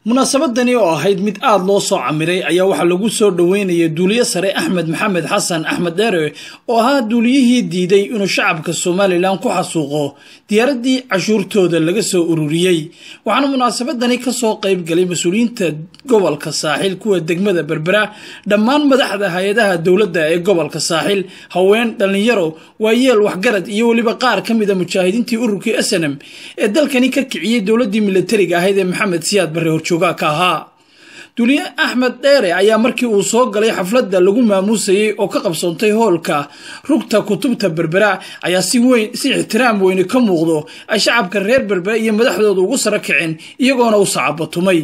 munaasabadani oo ahayd mid aada loo soo camiray ayaa waxaa lagu soo dhoweynaya duuliye sare axmed maxamed xasan axmed dheere oo ahaa duuliyihii diiday inuu shacabka somalilan ku xasuuqo diyaaraddii cashuurtooda laga soo ururiyey waxaana munaasabadani kasoo qayb galay mas-uuliyiinta gobolka saaxil kuwa degmada berbera dhammaan madaxda hay-adaha dowladda ee gobolka saaxil haween dhallinyaro waayeel waxgarad iyo weliba qaar ka mida mujaahidiintii ururkii snm ee dalkani ka kiciyey dowladdii milatariga ahayd ee maxamed siyaad barre horjoog ka ahaa duuliye axmed dheere ayaa markii uu soo galay xafladda lagu maamuusayey oo ka qabsoontay hoolka rugta kutubta berbera ayaa si weyn si ixtiraam weyne ka muuqdo ay shacabka reer berbera iyo madaxdooda ugu saro kaceen iyagoona u sacabatumay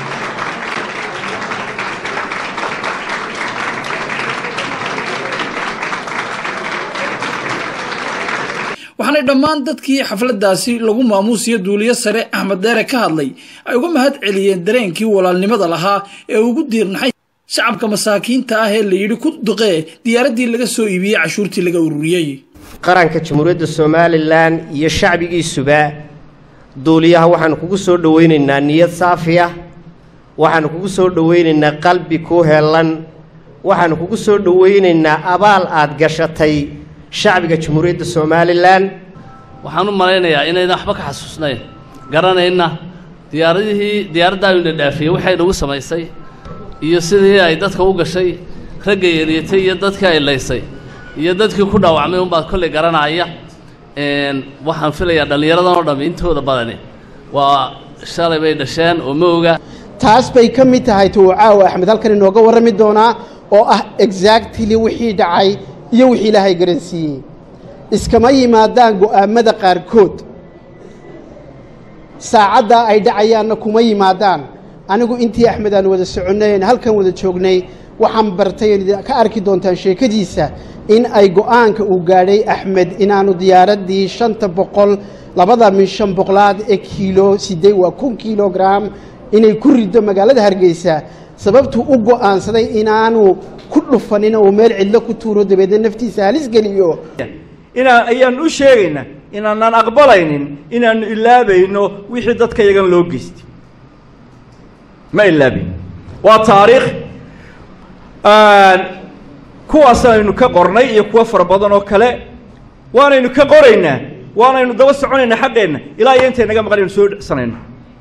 waxaanay dhammaan dadkii xafladdaasi lagu maamuusiyo duuliye sare axmed dheere ka hadlay ay uga mahad celiyeen dareenkii walaalnimada lahaa ee ugu diirnaxay shacabka masaakiinta ah ee la yidhi ku duqee diyaaraddii laga soo iibiyey cashuurtii laga ururiyey qaranka jamhuuriyadda somalilan iyo shacbigiisuba duuliyaha waxaanu kugu soo dhowaynaynaa niyad saafi ah waxaanu kugu soo dhowaynaynaa qalbi ku heellan waxaanu kugu soo dhowaynaynaa abaal aad gashatay shacbiga jamhuuriyadda somalilan waxaan u malaynayaa inaydan waxba ka xasuusnayn garanayna diyaaradihii diyaaraddaayuna dhaafiyey waxay nagu samaysay iyo sidii ay dadka u gashay ragga yeeliyatay iyo dadkii ay laysay iyo dadkii ku dhaawacmay unbaad kolley garanaya waxaan filayaa dhallinyaradan oo dhammi intooda badani waa shalay bay dhasheen oo ma oga taas bay ka mid tahay tuu caawa axmed halkan inooga warrami doonaa oo ah exactly wixii dhacay iyo wixii ilaahay garansiiyey iskama yimaadaan go'aammada qaarkood saacaddaa ay dhacayaanna kuma yimaadaan anigu intii axmed aan wada soconnayn halkan wada joognay waxaan bartay ka arki doontaan sheekadiisa in ay go'aanka uu gaadhay axmed inaanu diyaaraddii shanta boqol labada min shan boqolaad ee kiilo siddeed waa kun kilogram inay ku riddo magaalada hargeysa sababtuu u go'aansaday inaanu ku dhufanin uu meel cidlo ku tuuro dabeedna naftiisa halis geliyo inaa ayaan u sheegaynaa inaanaan aqbalaynin inaannu ilaabayno wixii dadka yagan loo geystay ma ilaabayn waa taariikh kuwaas aynu ka qornay iyo kuwo fara badan oo kale waanaynu ka qoraynaa waanaynu daba soconaynaa xaqeenna ilaa iyo intay naga maqan aynu soo dhecsanayno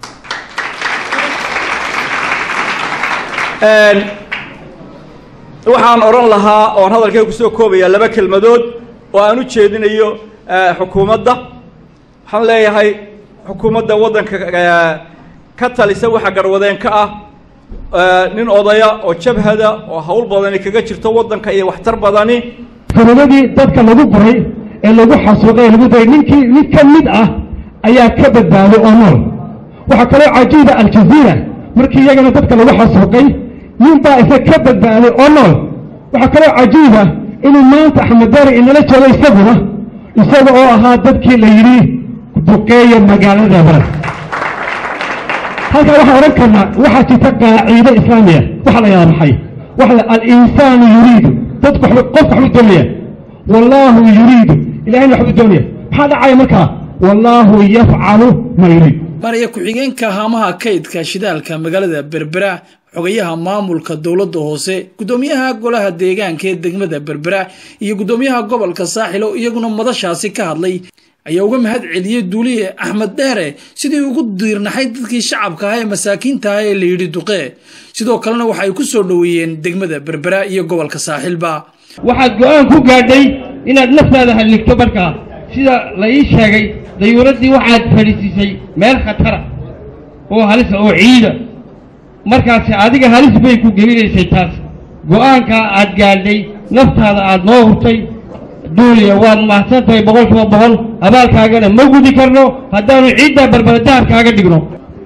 waxaan odhan lahaa oon hadalkay kusoo koobayaa laba kelmadood oo aan u jeedinayo xukuumadda waxaan leeyahay xukuumadda waddanka ka talisa waxa garwadeen ka ah nin odaya oo jabhada oo hawl badani kaga jirto waddanka iyo waxtar badani sanadadii dadka lagu guray ee lagu xasuuqay ee lagu daray ninkii mid ka mid ah ayaa ka badbaaday oo nool waxaa kaloo cajiiba aljaziira markii iyagana dadka lagu xasuuqay nin baa isa ka badbaaday oo nool waxaa kaloo cajiiba inuu maanta axmed daari inala joogo isaguna isaga oo ahaa dadkii la yidhi duqeeya magaalada baran halkaa waxaan odhan karnaa waxaa jirta qaaciide islaamiya waxa la yidhaha maxay waxa la alinsaanu yuriidu dadku qofka waxbuu doonaya wallaahu yuriidu ilahayna waxbuu doonaya maxaa dhacaya markaa wallaahu yafcalu ma yuriid maraya ku-xigeenka haamaha kaydka shidaalka magaalada berbera xogayaha maamulka dowladda hoose guddoomiyaha golaha deegaanka ee degmada berbera iyo guddoomiyaha gobolka saaxil oo iyaguna madashaasi ka hadlay ayaa uga mahad celiyey duuliye axmed dheere sidii ugu diirnaxay dadkii shacabka ah ee masaakiinta ah ee la yidhi duqee sidoo kalena waxa ay ku soo dhoweeyeen degmada berbera iyo gobolka saaxilba waxaad go-aan ku gaadhay inaad naftaada halligto markaa sida la ii sheegay dayuuraddii waxaad fadhiisiisay meel khatara oo halisa oo ciida markaasi adiga halis bay ku gelinaysay taas go-aankaa aad gaadhay naftaada aad noo hurtay duuliya waad mahadsan tahay boqol kiiba boqol abaalkaagana ma gudi karno haddaanu ciiddaa barbara dahabkaaga dhigno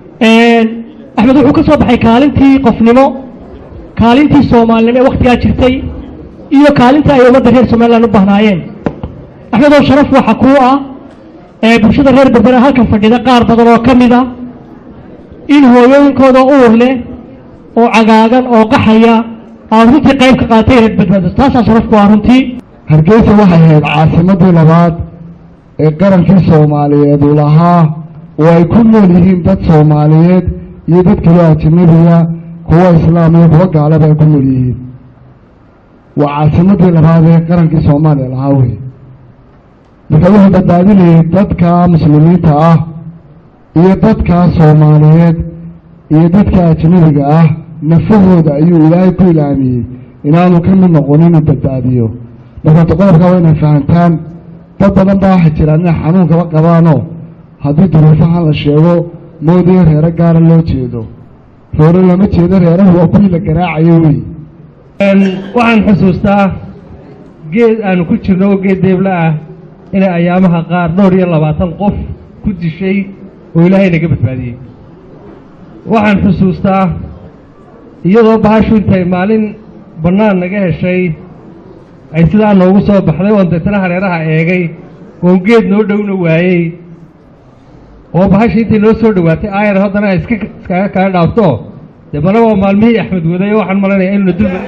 axmed wuxuu ka soo baxay kaalintii qofnimo kaalintii soomaalinimo ee wakhtigaa jirtay iyo kaalintii ay ummadda reer somalilan u bahnaayeen axmed oo sharaf waxa kuu ah ee bulshada reer berbera halkan fadhida qaar badan oo ka mid a in hooyooyinkooda uur leh oo cagaagan oo qaxaya aad runtii qayb ka qaatay inaad badbaado taasaa sharaf ku ah runtii hargeysa waxay ahayd caasimadii labaad ee qarankii soomaaliyeed uu lahaa oo ay ku nool yihiin dad soomaaliyeed iyo dad kaloo ajanabiga kuwa islaam iyo kuwa gaalaba ay ku nool yihiin waa caasimadii labaad ee qarankii soomaaliya lahaa wey marka wuxuu badbaadinayay dadka muslimiinta ah iyo dadka soomaaliyeed iyo dadka ajnabiga ah nafahooda ayuu ilaahay ku ilaamiyey inaanu ka mid noqonin inuu badbaadiyo marka qodobka waa inay fahantaan dad badan baa waxay jiraan inay xanuunkaba qabaanoo haddii duruufahan la sheego moodaya reero gaara loo jeedo reero lama jeedo reerahu waa kuwii la garaacayo wey waxaan xusuustaa geed aanu ku jirno oo geed deebla ah inay ayaamaha qaar dhowr iyo labaatan qof ku dishay oo ilaahay naga badbaadiyey waxaan xusuustaa iyadoo bahashu intay maalin bannaan naga heshay ay sidaa noogu soo baxday oon deetana hareeraha eegay oon geed noo dhowna waayey oo bahashii intay noo soo dhowaatay aayar haddana ay iska iskaga kaga dhaafto dee mana waa maalmihii axmed waday oo waxaan malaynayaa inuna dulma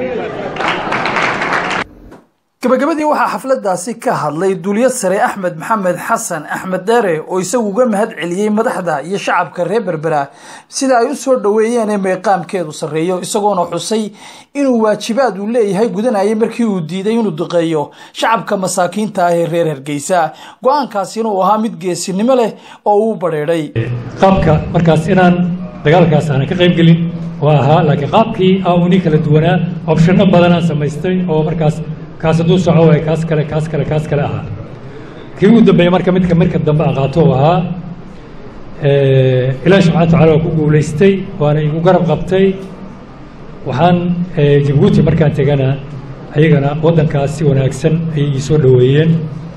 gabagabadii waxaa xafladaasi ka hadlay duuliyad sare axmed maxamed xasan axmed deere oo isagu uga mahad celiyey madaxda iyo shacabka reer berbera sida ay u soo dhoweeyeen ee meeqaamkeedu sarreeyo isagoona xusay inuu waajibaad uu leeyahay gudanayay markii uu diiday inuu duqeeyo shacabka masaakiinta ah ee reer hargeysa go-aankaasina uu ahaa mid geesinimo leh oo uu badheedhay qaabka markaas inaan dagaalkaas aanan ka qayb gelin waa ahaa laakiin qaabkii aa uni kala duwanaa opshano badanaan samaystay oo markaas kaas hadduu soco waay kaas kale kaas kale kaas kale ahaa kii ugu dambeeyey marka midka marka dambe aqaato u ahaa ilaahi subxana wa tacala waa ku guulaystay waana igu garab qabtay waxaan jabuuti markaan tegana ayagana waddankaas si wanaagsan ayay ii soo dhoweeyeen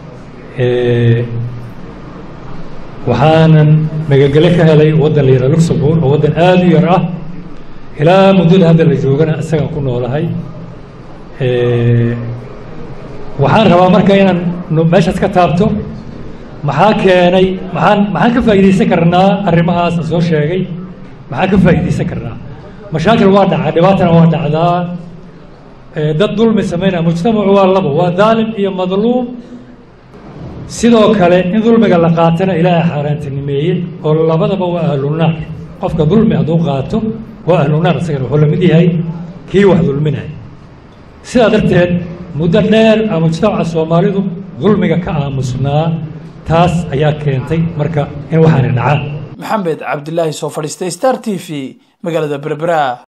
waxaanan magagele ka helay waddan la yidhaha luxembourg oo waddan aada u yar ah ilaa muddada hadda la joogana isagaan ku noolahay waxaan rabaa marka inaan meeshaas ka taabto maxaa keenay maxaan maxaan ka faa'iidaysan karnaa arrimahaas aan soo sheegay maxaan ka faa'iidaysan karnaa mashaakil waa dhacaa dhibaatana waa dhacdaa dad dulmi samaynaya mujtamacu waa labo waa daalim iyo madluum sidoo kale in dulmiga la qaatana ilaahay xaaraantinimeeye oo labadaba waa ahlunaar qofka dulmi hadduu qaato waa ahlunaar isagana wuxuu la mid yahay kii wax dulminaya sidaa darteed muddo dheer a mujtamaca soomaalidu dulmiga ka aamusnaa taas ayaa keentay marka in waxaana dhacaan maxamed cabdilaahi soo fadhiistay star t v magaalada berbera